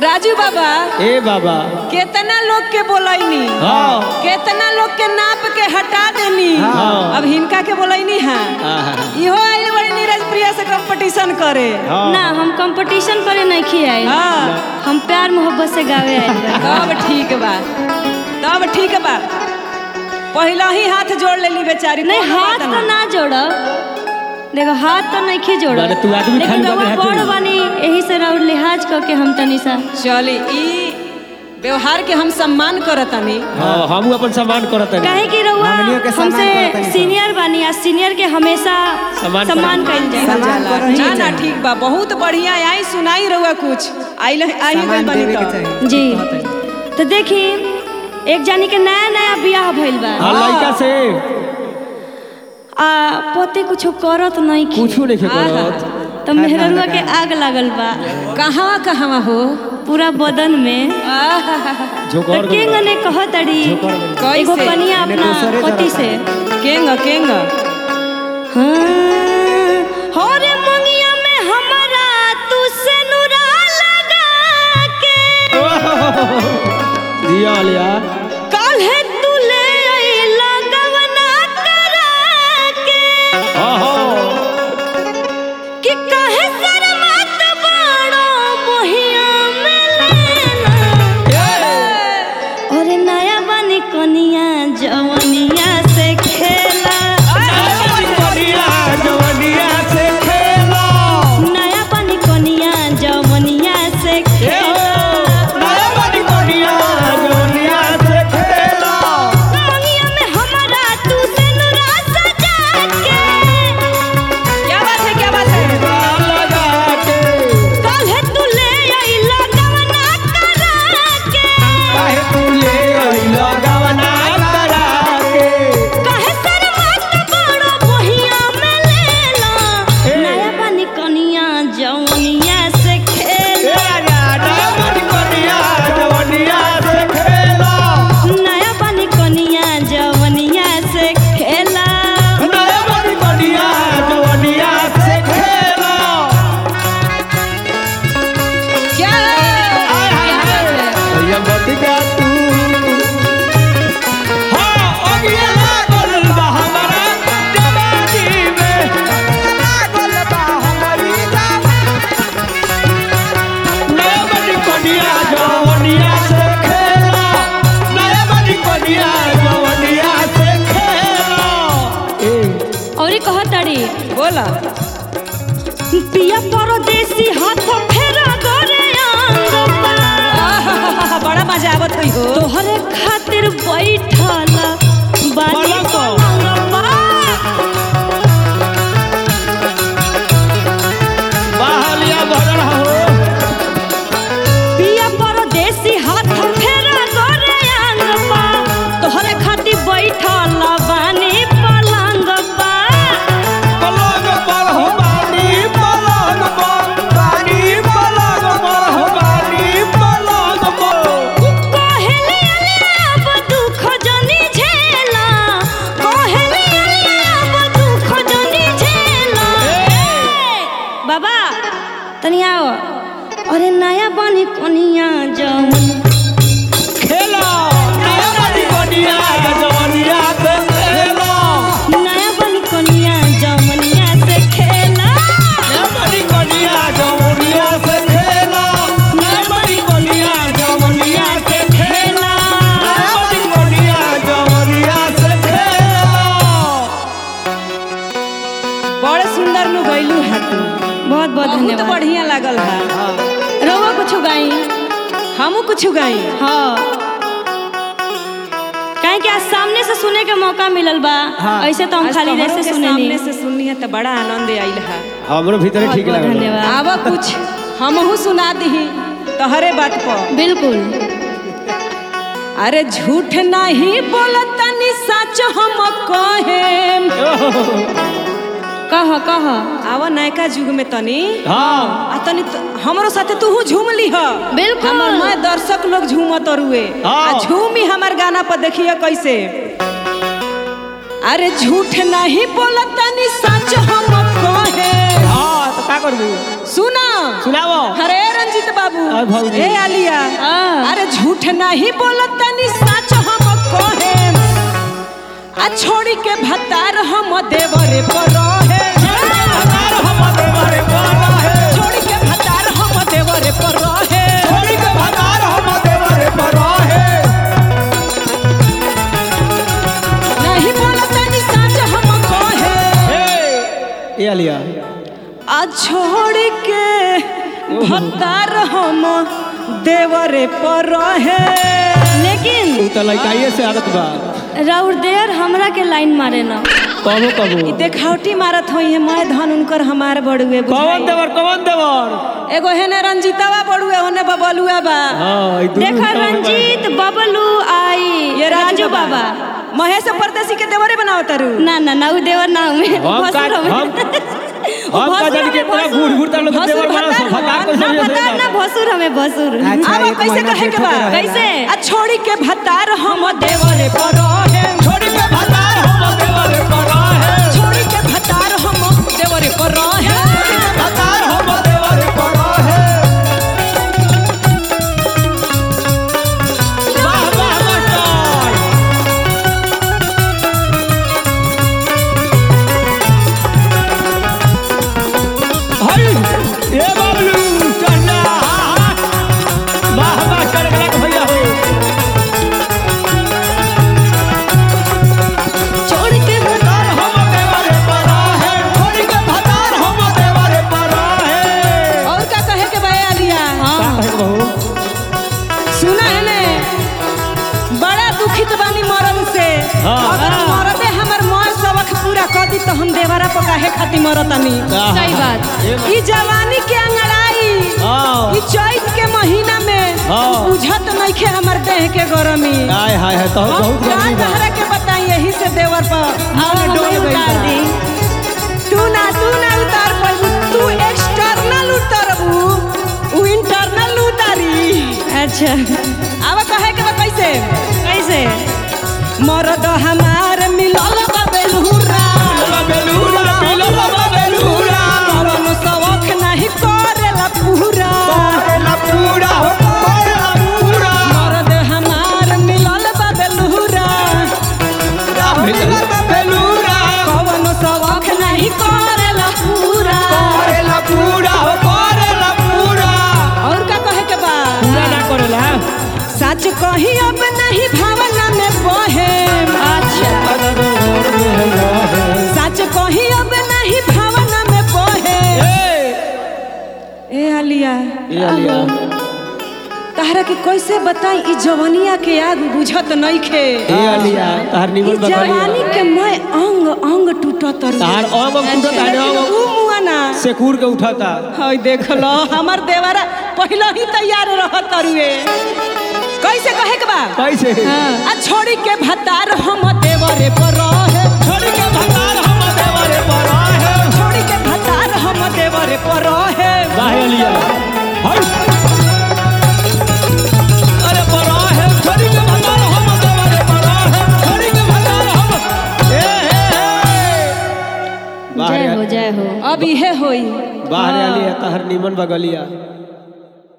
राजू बाबा ए बाबा केतना लोग के बोलैनी हाँ केतना लोग के नाप के हटा देनी हाँ। अब हिनका के बोलैनी है आहा। इहो आइल बड़ी नीरज प्रिया से कंपटीशन करे हाँ। ना हम कंपटीशन करे नहीं खियाए हाँ हम प्यार मोहब्बत से गावे आए तब ठीक बा तब ठीक बा पहला ही हाथ जोड़ लेली बेचारी नहीं कोनो हाथ बात तो ना जोड़ो देखो हाथ तो नहीं खी जोड़ो माने तू आदमी लेकिन खाली रउआ बाटे हाथ बड़ जोड़ी। बानी यही से रउआ लिहाज क के हम तनी सा चली ई व्यवहार के हम सम्मान करतनी हाँ हम अपन सम्मान करत हनी काहे कि रउआ हमनियों के सम्मान करतनी हमसे सब। सीनियर बानी आ सीनियर के हमेशा सम्मान सम्मान करतनी। कइल जाए सम्मान जाला। करही ना ना चाहिए। ठीक बा बहुत बढ़िया आई सुनाई रहुआ कुछ आई आई गई सामान बनी देवे के तो चाहिए जी तो देखी एक जानी के नया नया बियाह भइल बा हाँ लड़का से आ पोते कुछ करत नहीं की कुछ नहीं करत तो मेहररुआ के आग लागल बा कहाँ कहाँ हो पूरा बदन में जो तो कर केंग ने कहत अड़ी कैसे? एगो कनिया इन्हें अपना दूसरे पति तरफ से केंग केंग हाँ हो रे मंगिया में हमरा तू से नुरा लगा के दिया लिया काल्हे तू ले अइला गवना करा के हाँ हाँ कि काहे शर्मात बाड़ो मोहिया में लेना अरे नया बनी कनिया जवनिया से खेला नया बनी कनिया जवनिया से खेला मंगिया में हमरा तू से नुरा सजा के क्या बात है क्या बात है काल्हे तू ले अइला गवना करा के काहे शर्मात बाड़ो मोहिया में लेला नया बनी कनिया जवनिया से खेला नया बनी कनिया जवनिया से खेला क्या क्या बात है और कहतड़ी बोला पिया परदेसी हाथ फेरा गोरे अंग पा आहा, बड़ा मजा आवत हुई हो तोहरे खातिर बैठल बानी पलंग पर। पलंग पा। पिया परदेसी हाथ फेरा गोरे अंग पा तोहरे खातिर बैठल बानी पलंग पा कोहेली अब दुख जनी झेला कोहेली अब दुख जनी झेला बाबा तनी आओ अरे नया बनी कोनिया जवन नया बनी कोनिया जवनिया से खेला खेला बड़े सुंदर नु गइलू है तू बहुत बहुत बहुत धन्यवाद बढ़िया लागल है रहुआ कुछ गाई हमू कुछ गाई हाँ काहे कि आज सामने से सुने के मौका मिलल बा ऐसे तो हम आज खाली तोहरों जैसे के सुने सामने नहीं से सुननी है तो बड़ा आनंद आइल है हमरो भीतर बहुत ठीक बहुत लगा धन्यवाद आवा कुछ हमहू सुना दी तोहरे बात पर बिल्कुल अरे झूठ नहीं बोलतनी सच हम कहेम कह कह आवा नयका युग में तनी हाँ आ तनी त- हमरो साथे तू झूम लीह बिल्कुल। हमर मैं दर्शक लोग झूमत रुए हाँ। आ झूमी हमार गाना पर देखिए कैसे अरे झूठ नहीं बोलतनी सच हम कहे हाँ तो का करबू सुना सुनाओ हरे रंज रंजीत बाबू आ भौजी। ए आलिया हाँ। अरे झूठ नहीं बोलत तनी सच हम कहे आ छोड़ी के भतार हम देवरे पर रहे छोड़ी के भतार हम देवरे पर रहे नहीं बोलत तनी सच हम कहे ये आलिया आ छोड़ के भतार हम देवरे पर रहे लेकिन तू तो लड़काइए से आदत बा राउर देर हमरा के लाइन मारे ना कबो कबो देखावटी मारत होई है मैं धन उनकर हमार बड़ुए कौन बुझाई देवर कौन देवर एगो हेने रंजीतवा बड़ुए होने बबलुआ बा हाँ ई दुनू देखो कौन बा? रंजीत बबलू आई ये राजू बाबा महेश परदेसी के देवरे बनावत तारू ना ना ना उ देवर ना हमें हम का हम हम का जान के इतना घूर घूर तर लोग देवर बना सो फटा को ना समझ पता ना भसुर हमें भसुर अच्छा, अब एक कैसे महीना कहे के बा जेठो के रहेला। कैसे आ छोड़ी के भतार हम देवरे पर रहे छोड़ी के भतार हम देवर पर रहे छोड़ी के भतार हम देवरे पर रहे भतार हम देवर पर रहे वाह वाह मास्टर हाय ए बाबलू चन्ना वाह मास्टर गलत भैया हो छोड़ के भतार हम देवर पर रहे छोड़ी के भतार हम देवर पर रहे और का कहे के बा आलिया का कहे बहू सुना है ने बड़ा दुखित बानी मरद से हाँ। अगर मरदे हमर मौत सबक पूरा कर दी तो हम देवरा पर काहे खातिर मरतानी सही बात ई जवानी के अंगड़ाई हाँ ई चैत के महीना में हाँ। बुझत नइखे हमर देह के गरमी हाय हाय हाय तो हम बहुत का गर्मी बा तहरा के बताई यही से देवर पर अब मन डोल हमें गइल उतार बा। दी तू ना तू ना उतार पाबू तू एक्सटर्नल उतरबू उ इंटरनल उतारी अच्छा अब कहे के बा कैसे कैसे मरद हमार मिलल बा बेलहुरा बेलूरा पीलो बाबा बेलूरा कवन शौक नहीं करेला पूरा करेला पूरा हो करेला पूरा मरद हमार मिलल बा बेलहुरा बेलूरा बेलूरा कवन शौक नहीं करेला पूरा करेला पूरा हो करेला पूरा और का कहे के बा पूरा ना करेला सच कही अब नहीं भावना में बहे अच्छा सच कही अब नहीं भावना में बहे ए आलिया ये लिया तहरा के कैसे बताई ई जवनिया के आग बुझत नइखे ये लिया तार ई निमन जवानी बकरिया के मैं अंग अंग टूटत रही तार ओम कुंडो ताने लेकिन ओम ऊ मुआना सेकूर के उठाता हई देख लो हमर देवरा पहले ही तैयार रहत रुए कैसे कहे के बा कैसे आ छोड़ी के भतार हम देवरे पर रहे छोड़ के भतार हम देवरे पर है छोड़ी के भतार हम देवरे पर रहे वाह ये लिया हाय अरे पर है छोड़ के भतार हम देवरे पर है छोड़ के भतार हम ए ए जय हो जय हो अब इहे होई बाहर आली है तहर निमन बगलिया